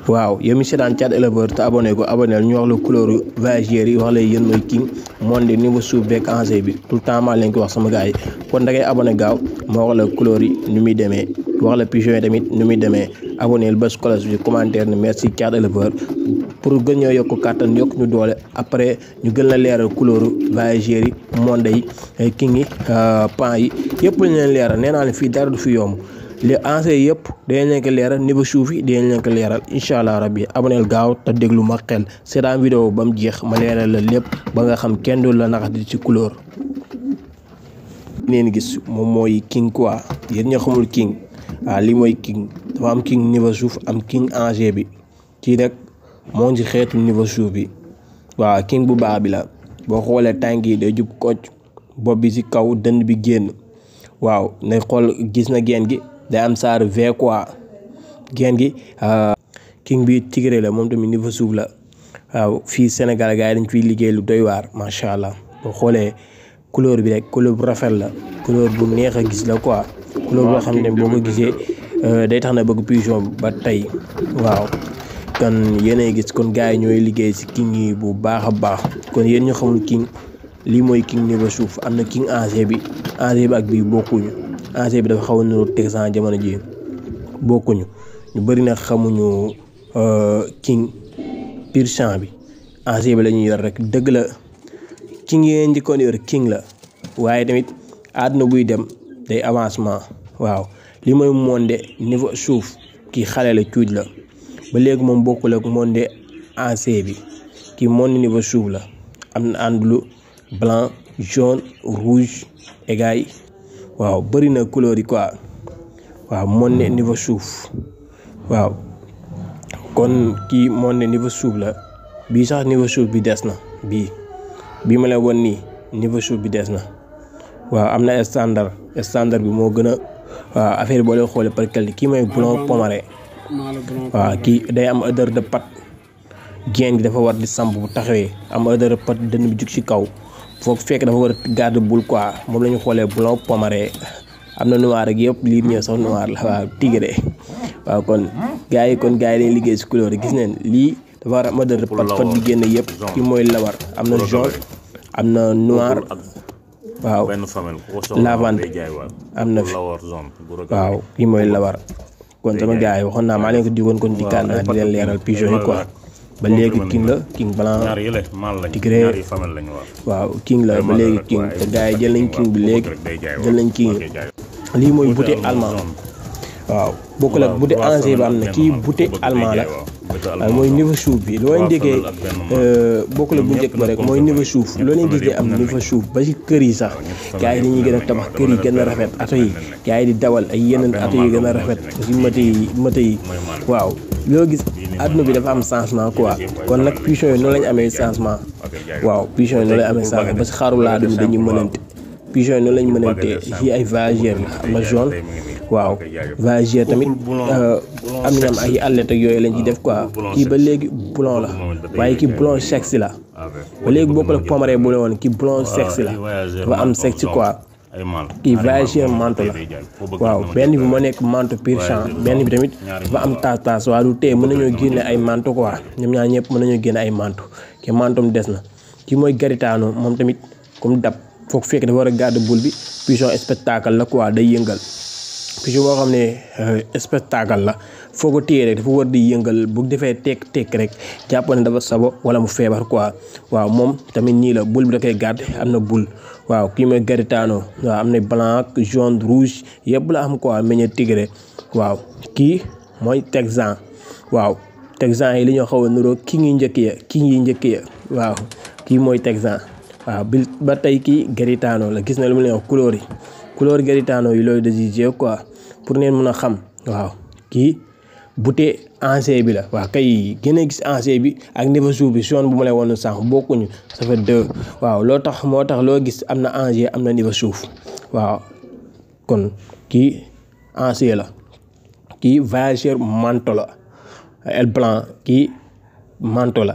waaw yow mi seetaan Thiat Éleveur te abonné ko abonné ñu wax la couleur voyageurs yi wax la yéen mooy king monde niveau suuf beeg angé bi tout le temps maa leen ko wax sama gars yi kon da ngay abonné gaaw ma wax la couleur yi nu muy demee wax la pigeon yi tamit nu muy demee abonné ba su cloche bi commentaire ne merci Thiat Éleveur pour gën ñoo yokk kàttan yokk ñu doole après ñu gën la leeral couleur voyageurs yi monde yi king yi pan yi yëpp lañ leen leeral nee naa ne fii dara du fi yomb li ancien yëpp dinañ leen ko leeral niveau suuf yi dinañ leen ko leeral incha allah rabbi aboneel gaaw te déglu ma xel seetaan vidéo ba mu jeex ma leeral la lépp ba nga xam kenn du la naxati ci couleur. neen gis moom mooy king quoi yéen ñoo xamul king waaw lii mooy king dafa am king niveau suuf am king angé bi kii nag moo ngi ci xeetu niveau suuf bi waaw king bu baax bi la boo xoolee tànk yi day jub kocc bopp bi ci kaw dënn bi génn waaw na xool gis na geen gi. day am saar v quoi geen gi king bi tigre la moom tamit niveau suuf la waaw fii Sénégal gars yi dañ fiy liggéey lu doy waar macha allah boo xoolee couleur bi rek couleur bu rafet la couleur bu neex a gis la quoi couleur boo xam ne boo ko gisee day tax na bëgg pigeon ba tey waaw kon yéenay gis kon gars yi ñooy liggéey si king yi bu baax a baax kon yéen ñu xamul king lii mooy king niveau suuf am na king angé bi angé bi ak bii bokkuñu angé bi dafa xaw a niróo texan jamono ji bokkuñu ñu bëri na xamuñu king pur champ bi angé bi la ñuy yor rek dëgg la king yi njëkkoon yor king la waaye tamit àdduna buy dem day avancement waaw li mooy monde niveau suuf kii xale la cuuj la ba léegi moom bokkul ak monde angé bi kii monde niveau suuf la am na àndulu blanc jaune rouge égaay waaw bëri na couleur yi quoi waaw moon ne niveau suuf waaw kon kii moon ne niveau suuf la bii sax niveau suuf bi des na bii bii ma la woon nii niveau suuf bi des na waaw am na standard standard bi moo gën a waaw affaire boo leen xoolee par qualité kii mooy blond pomaré waaw kii day am odeur de pat geen gi dafa war di samp bu taxawee am odeur de pat dënn bi jug ci kaw foofu fekk dafa war a garde boule quoi moom la ñu xoolee blond pomaré am na noir ak yëpp lii ñëw sax noir la waaw tigre waaw kon gars yi kon gars yi dañuy liggéey si couleur yi gis neen lii dafa war a am odeur de pat pat bi génn yëpp kii mooy lawar am na jaune am na noir waaw lavande am na fi waaw kii mooy lawar kon sama gars yi waxoon naa maa leen ko digoon kon dikkaat naa di leen leeral pigeon yi quoi ba léegi king la king blanc tigre waaw king la ba léegi king te gars yi jël nañ king bi léegi jël nañ king lii mooy bouteille allemand waaw bokkul ak bouteille angé bi am na kii bouteille allemand la waaw mooy niveau suuf bi loo leen déggee bokkul ak bu njëkk ba rek mooy niveau suuf loo leen gis de am niveau suuf ba ci kër yi sax gars yi dañuy gën a tabax kër yi gën a rafet ato yi gars yi di dawal ay yeneen ato yi gën a rafet ci mate yi mate yi waaw loo gis àdduna bi dafa am changement quoi kon nag pigeon yi noonu lañu amee changement waaw pigeon yi noonu lañu amee changement ba si xaaru laa dum dañuy mënante pigeon yi noonu lañu mënante yi ay voyageurs la am na jaune waaw voyageur tamit am nañ am ay allet ak yooyu lañ ci def quoi kii ba léegi blond la waaye kii blond sexe la ba léegi bokkul ak pomaré bu la woon kii blond sexe la dafa am sexe quoi kii voyageur manteau la waaw benn bi moo nekk manteau pur champ benn bi tamit dafa am taas taas waa du tee mën nañoo génne ay manteau quoi ñoom ñaar ñëpp mën nañoo génne ay manteau kii manteau mu des na kii mooy garitano moom tamit comme dab foog fekk dafa war a garde boule bi pigeon spectacle la quoi day yëngal pigeon boo xam ne spectacle la foo ko téye rek dafa war di yëngal bu defee tekk tekk rek jàpp ne dafa sabo wala mu feebar quoi waaw moom tamit nii la boule bi da koy garde am na boule waaw kii mooy garitano waaw am na blanc jaune rouge yëpp la am quoi meññe tigre waaw kii mooy texan waaw texan yi li ñoo xaw a nuroo king yi njëkk ya king yi njëkk ya waaw kii mooy texan waaw bi ba tey kii garitano la gis na lu mu leen wax couleur yi couleur garitano yi loolu da quoi pour neen mën a xam waaw kii bouteille angé bi la waaw kay gën a gis angé bi ak niveau suuf bi jaune bu ma lay woon sànq bokkuñu ça fait deux waaw loo tax moo tax loo gis am na angé am na niveau suuf waaw kon kii angé la kii voyageur manteau la el blanc kii manteau la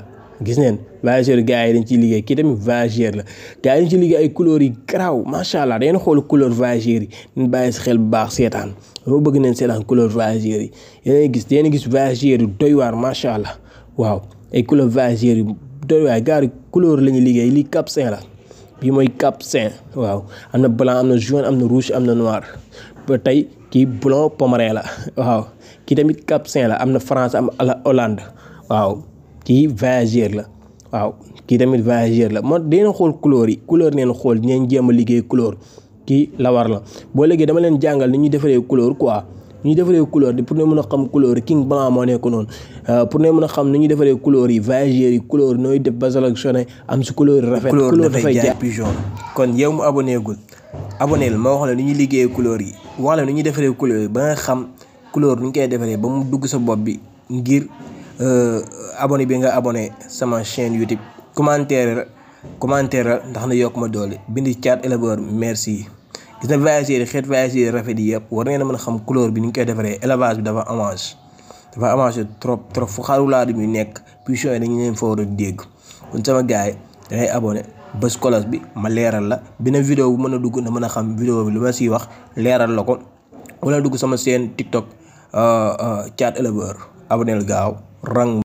gis neen voyageur gars yi dañ ciy liggéey kii tamit voyageur la gars yi dañ ciy liggéey ay couleurs yi garaaw macha allah da ngeen xool couleur voyageur yi ñu bàyyi si xel bu baax seetaan dama bëgg neen seetaan couleur voyageur yi yéen gis yéen gis voyageur yi doy waar macha allah waaw ay couleur voyageur yi doy waar gars yi couleur la ñuy liggéey lii cap saint la bii mooy cap saint waaw am na blanc am na jaune am na rouge am na noir ba tey kii blanc pomaré la waaw kii tamit cap saint la am na France am ala Hollande waaw kii voyageur la waaw kii tamit voyageur la man dina xool couleur yi couleur neen xool ñeen jéem a liggéey couleur kii lawar la boo léegi dama leen jàngal ni ñuy defaree couleur quoi ni ñuy defaree couleur di pour ne mën a xam couleur yi king blanc moo nekk noonu pour ne mën a xam ni ñuy defaree couleur yi voyageurs yi couleur nooy def ba sélectionné am si couleur rafet couleur dafay jaay pigeon kon yow mu abonné gul abonné la ma wax la ni ñuy liggéeyee couleur yi wax la ni ñuy defaree couleur yi ba nga xam couleur nu ñu koy defaree ba mu dugg sa bopp bi ngir abonné bi nga abonné sama chaîne YouTube commentaire commentaire ndax na yokk ma doole bindi Thiat Éleveur merci gis na voyageurs yi xeet voyageurs yi rafet yi yëpp war ngeen a mën a xam couleur bi ni ñu koy defaree élevage bi dafa avancé dafa avancé trop trop fu xarulaadu mi nekk puissant yi dañu leen fa war a dégg kon sama gars yi dangay abonné bés kolos bi ma leeral la bina vidéo bu mën a dugg na mën a xam vidéo bi lu ma siy wax leeral la ko wala dugg sama seen TikTok Thiat Éleveur abonné gaaw rang